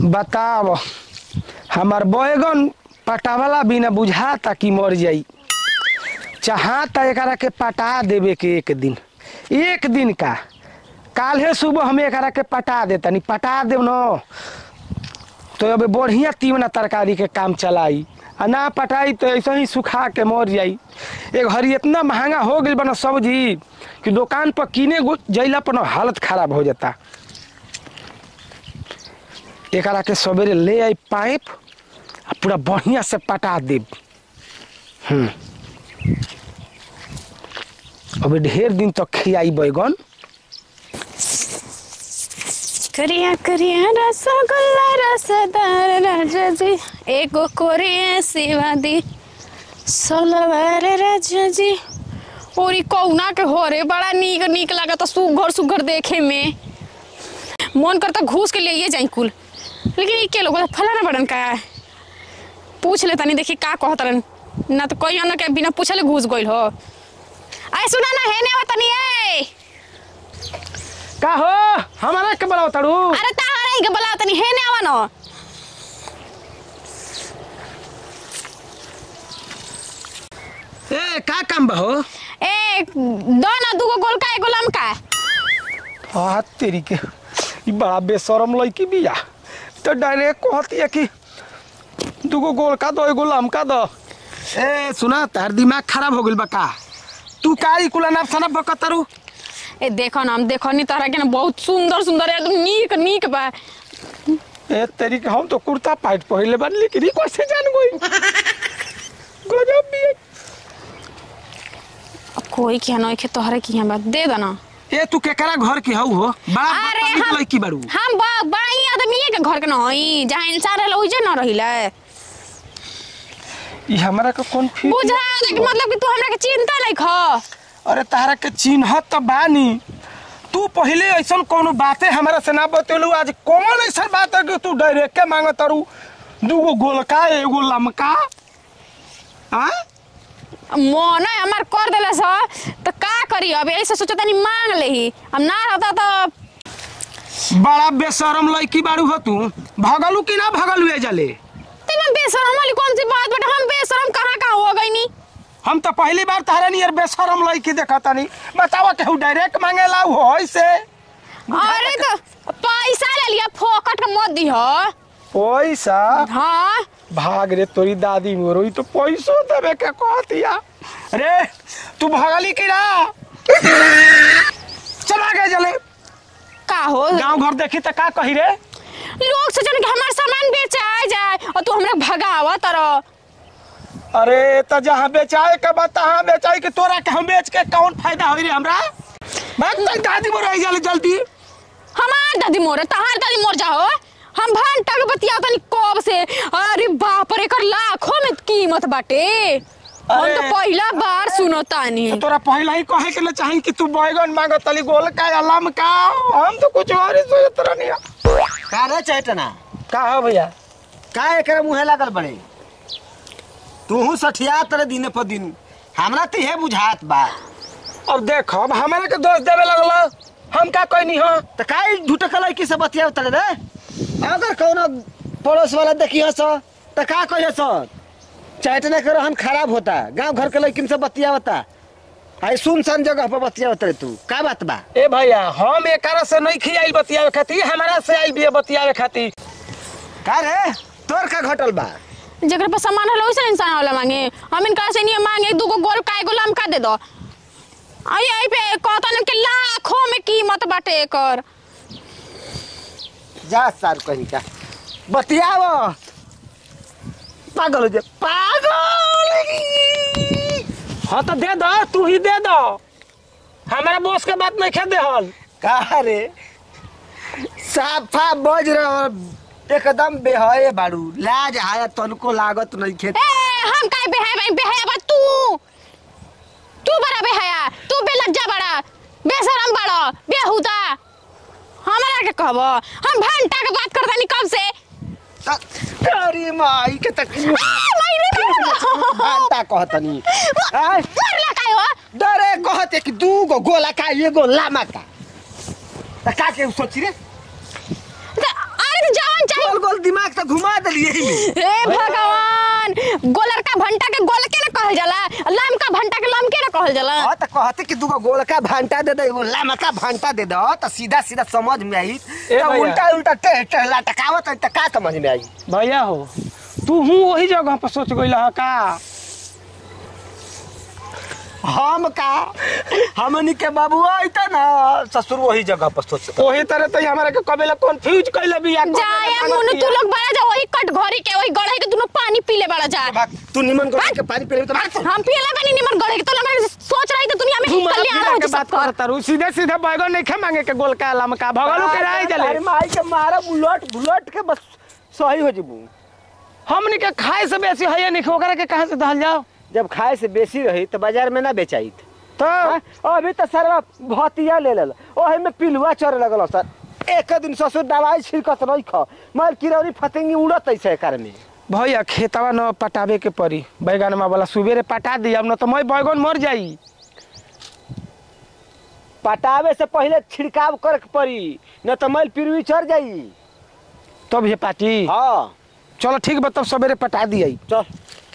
बताव हमार बैगन पटावला बिना बुझाता कि मर जाई चाहता एकरा के पटा देवे के एक दिन एक दिन का काल्हे सुबह हम एकरा के पटा देतनी पटा देव न तो अब बढ़िया तीवना तरकारी के काम चलाई आ ना पटाई तो ऐसे ही सुखा के मर जाई एक हरी इतना महंगा हो गई बना सब्जी कि दुकान पर किने गो- जइला पर न हालत खराब हो जाता एकरा के सवेरे ले आई पाइप आ पूरा बढ़िया से पटा देब हम्म अभी ढेर दिन तक खियाई बैगन करिया करिया रसगुल्ला रसदार राजा जी एगो कोरिया सेवा दी सोलवार राजा जी और ई कौना के होरे बड़ा नीक नीक लागत सुघर सुघर देखे में मन करता घूस के लिए जाई कुल लेकिन ई के लोग फलाना बड़न का पूछ ले तनी देखी का कहत रहन ना तो कोई ना के बिना पूछले घुस गइल हो आए सुना ना हेने हो तनी ए का हो हमारा के बोलाओ ताड़ू अरे तारा ही के बोला तनी हेने आवा न ए का काम बा हो ए दो ना दूगो गोलका एगो लमका हाँ तेरी के ई बड़ा बेशरम लड़की बिया तो डायरेक्ट कहती है कि दूगो गोल का दो एगो लमका दो ए सुना तार दिमाग खराब हो गइल बा का तू का ई कुला नाप सना बकतरू ए देखो ना हम देखो नी तारा के ना बहुत सुंदर सुंदर एकदम नीक नीक बा ए तेरी के हम तो कुर्ता पाइट पहले बन लेकिन ई कैसे जान गई गजब बिया अब कोई के नहीं के तोहरे की बात दे दो ना ए तू केकरा घर की हऊ हो बड़ा अरे बदतमीज हम लड़की बारू हम बा बड़ी आदमी के घर के न हई जहां इंसान रहल ओइजे न रहिला ई हमरा के कौन फील बुझा दे कि मतलब कि तू हमरा के चिंता नहीं ख अरे तारा के चिन्हत तो बानी तू पहले ऐसा कोनो बातें हमरा से ना बतेलू आज कौन ऐसा बात है कि तू डायरेक्ट के मांगत तारू दूगो गोलका एगो लमका हाँ मन हमार कर देला सा तो का करी अब ऐसे सोचो तनी मांग लेही हम ना रहता तो बड़ा बेशरम लड़की बारू हो तू भगलू कि ना भगलू ए जले तेरा बेशरम वाली कौन सी बात बेटा हम बेशरम कहाँ कहाँ हो गई नी हम तो पहली बार तारा नियर बेशरम लड़की देखता नहीं बतावा केहू डायरेक्ट मांगेला हो ऐसे अरे तो पैसा ले लिया फोकट का मत दी हो पैसा हाँ भाग रे तोरी दादी मोरो ई तो पैसो देवे के कहतिया रे तू भगली कि ना चला गए जले का हो गांव घर देखी तो का कही रे लोग सोचन कि हमारा सामान बेचे आ जाए और तू हमरा भगावा तरह अरे तो जहाँ बेचाए के बाद तहाँ बेचाई के तोरा के हम बेच के कौन फायदा होई रे हमरा भाग तो दादी मोरो आई जले जल्दी हमार दादी मोर तहार दादी मोर जाओ हम भंटा के बतिया तनी कब से अरे बाप रे कर लाखों में कीमत बाटे हम अरे। तो पहला बार सुनो तानी तो तोरा पहले ही कहे के ना चाही कि तू बैगन मांगो तली गोल का या लम का हम तो कुछ और ही सोचत रहनी का रे चैतना का हो भैया का एकरा मुहे लागल बड़े तूहू सठिया तरे दिने पर दिन हमरा तो हे बुझात बा अब देख अब हमारा के दोष देवे लगल हम का कहनी हो त का झूठ लड़की से बतिया तरे रे अगर कौनो पड़ोस वाला देखियो सो त का कहियो सो चैतने के रहन खराब होता गांव घर के लड़किन से बतियावता आई सुनसान जगह पर बतियावत रे तू का बात बा ए भैया हम एकरा से नहीं खियाई बतियावे खातिर हमारा से आई बिया बतियावे खातिर का रे तोर का घटल बा जकर पर सामान हलो उसे इंसान वाला मांगे हम इनका से नहीं मांगे दूगो गोल का एगो लमका दे दो आई आई पे कहता न कि लाखों में कीमत बाटे एकर जा सार कहीं का बतियाव पागल हो जा पागल हाँ तो दे दो तू ही दे दो हमारा बोस के बात नहीं खेदे हल का रे साफा बज रहा एकदम बेहए बाड़ू लाज आया तनको लागत नहीं खेत ए हम काहे बेहाय भाई बेहाया बा तू तू बड़ा बेहाया तू बेलज्जा बड़ा बेशरम बड़ा बेहुदा हमरा के कहब हम भंटा के बात करता नहीं कब से अरे माई के तक मायने घंटा कहतनी आय, मरला काय हो डरे कहते कि दू गो गोला का एगो लामा का त का के सोची रे त- अरे तो जवान चाहिए गोल गोल तो घुमा दिली यही में हे भगवान गोलर का भंटा के गोल के ना कहल जाला लाम का भंटा के लाम के ना कहल जाला हाँ तो कहते कि दूगो गोलका भांटा दे दे एगो लमका भांटा दे दो तो सीधा सीधा समझ में आई ए तो भैया। उल्टा उल्टा टेढ़ टेढ़ लटकावत है तो का समझ में आई भैया हो तू हूँ वही जगह पर सोच गई है का हम का हमनी के बाबू आइता ना ससुर वही जगह पर सोच वही तरह तो हमारा के कबेला कंफ्यूज कैले बिया जाया मुनु तू लोग बड़ा जा वही कट घरी के वही गड़े के दुनो पानी पीले बड़ा जा भाग तू निमन कर के पानी पी ले तो भाग तू। हम पियला बनी निमन गड़े के तो लगा सोच रही तो दुनिया में कल्याण हो के जी बात सबका करता रू सीधे सीधे बैगन नहीं खे मांगे के गोलका लमका भगलू के राय अरे जले माई के मारा बुलट बुलट के बस सही हो जीबू हमनी के खाए से बेसी है नहीं ओकरा के कहां से दहल जाओ जब खाए से बेसी रही तो बाजार में ना बेचाई तो हाँ, अभी तो सरवा भतिया ले लेल ओहे में पिलुआ चढ़ लगल सर एक दिन ससुर दवाई छिड़कत नहीं खा मार किरौरी फतिंगी उड़त ऐसे एकर में भैया खेतवा न पटावे के पड़ी बैगनमा वाला सुबेरे पटा दी अब न तो मैं बैगन मर जाई पटावे से पहले छिड़काव करे के पड़ी न तो मैल पिरुई चढ़ जाई तब ये पाटी हाँ चलो ठीक बा तब सवेरे पटा दिया चल